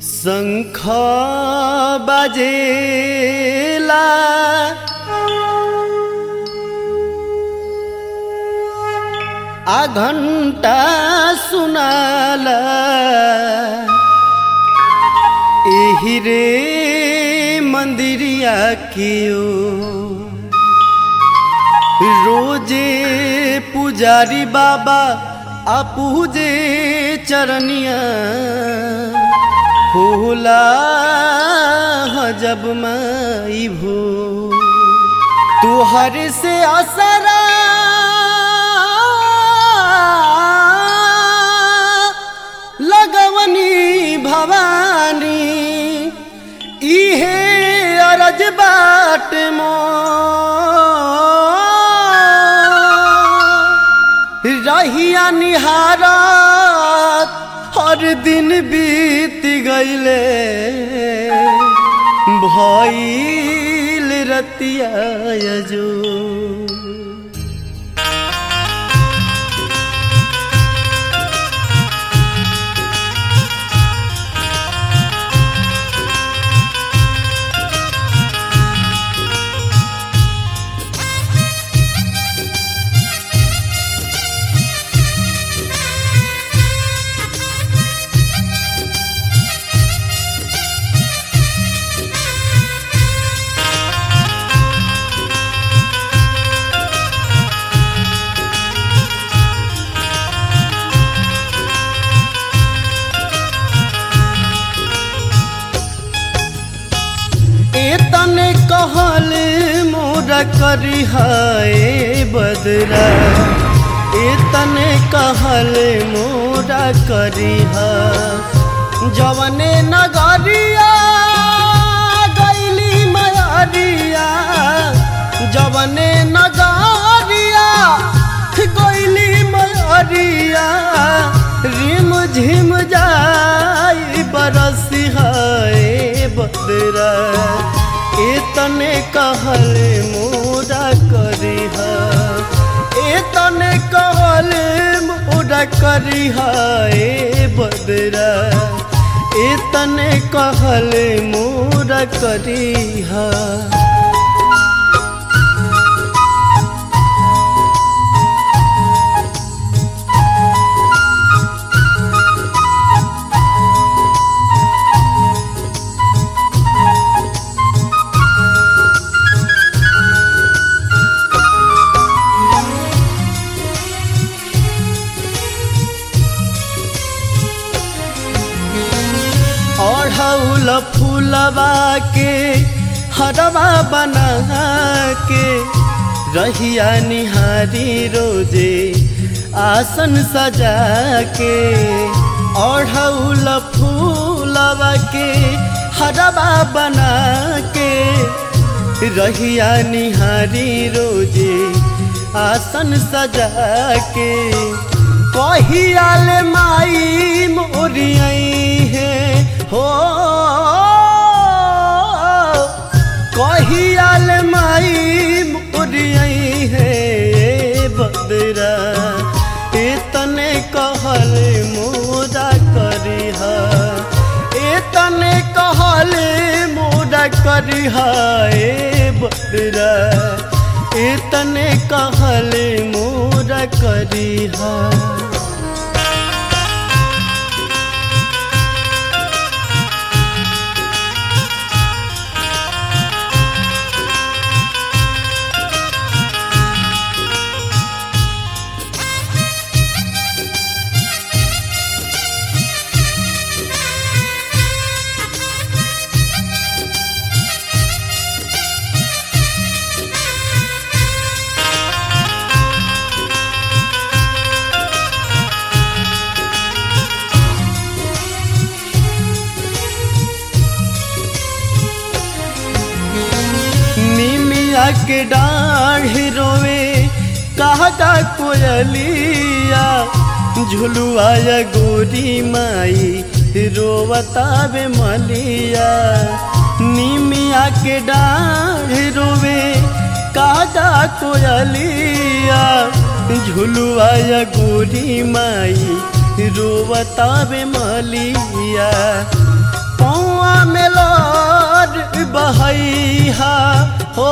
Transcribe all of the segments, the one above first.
शंख बजेला आ घंटा सुनाला एही रे मंदिरिया कियो रोजे पुजारी बाबा आ पूजे चरनिया होला जब माई भो तुहर से असरा लगवनी भवानी इहे अरज बाट मो रहिया निहारत हर दिन बीत गईले भइल रतिया जो एतने कहल मोरा करी हाय बदरा एतने कहल मोरा करी हा जवने नगरिया गैली मयरिया जवने नगरिया गैली मयरिया रिम झिम जाई बरसी हाय बदरा एतने कहल मोरा करी हा एतने कहल मोरा करी हा ए बदरा एतने कहल मोरा करी हा ओढ़ौल फूलवा के हरवा बना के रहिया निहारी रोजे आसन सजा के ओढ़ौल फूलवा के हरवा बना के रहिया निहारी रोजे आसन सजा के कहियाल माई मोरियई है हो कहियाल माई मोरियई है बदरा एतने कहल मोरा करिहा एतने कहल मोरा करिहा ए बदरा एतने कहल मोरा करिहा निमिया के डाढ़ रोवे कहा का कोयलिया झुलुआ गोरी माई रोवता बे मलिया निमिया के डाढ़ रोवे कहा का कोयलिया झुलुआ गोरी माई रोवता बे मलिया पौआ में लोर बहैहा हो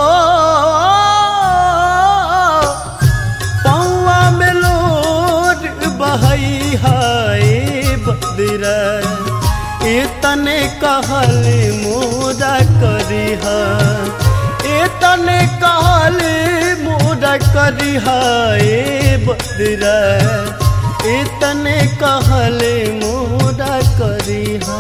पौआ में लोर बहैहा ए बदरा इतने कहल मोरा करिहा इतने कहल मोरा करिहा ए बदरा इतने कहल मोरा करिहा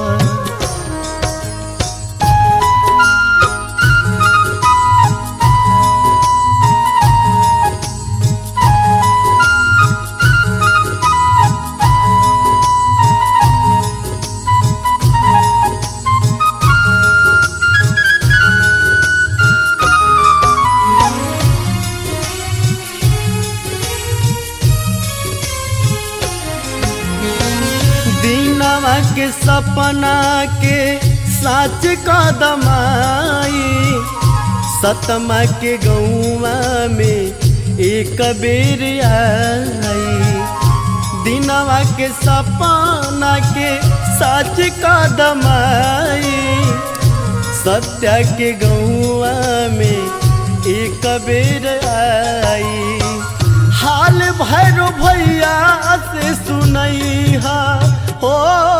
दीनवा के सपना के साच कदमाई सतमा के गौवा में एक बेर आई दिनवा के सपना के साच कदमाई सत्या के गौवा में एक बेर आई हाल भैरो भैया से सुनैहा हो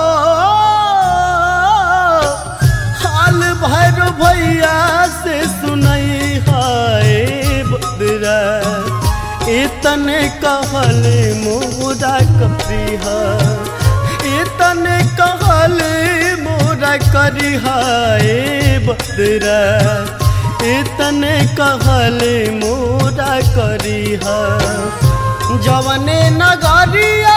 हाल भैरो भैया से सुनैहा ए बदरा इतने कहल मोरा करिहा इतने कहल मोरा करिहा ए बदरा इतने कहल मोरा करिहा जवने नगरिया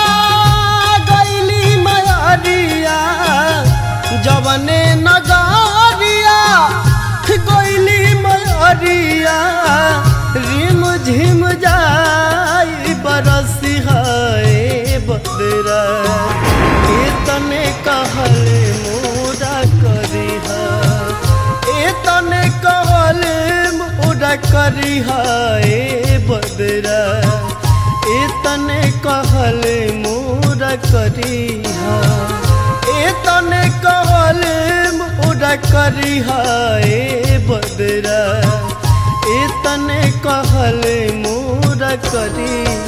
गैली मयरिया जवने नगरिया गैली मयरिया रिम झिम जाई बरसिहा ए बदरा इतने कहल मोरा करिहा इतने कहल मोरा करिहा ए बदरा इतने कहल मोरा करिहा इतने कहल मोरा करिहा ए बदरा इतने कहल मोरा करिहा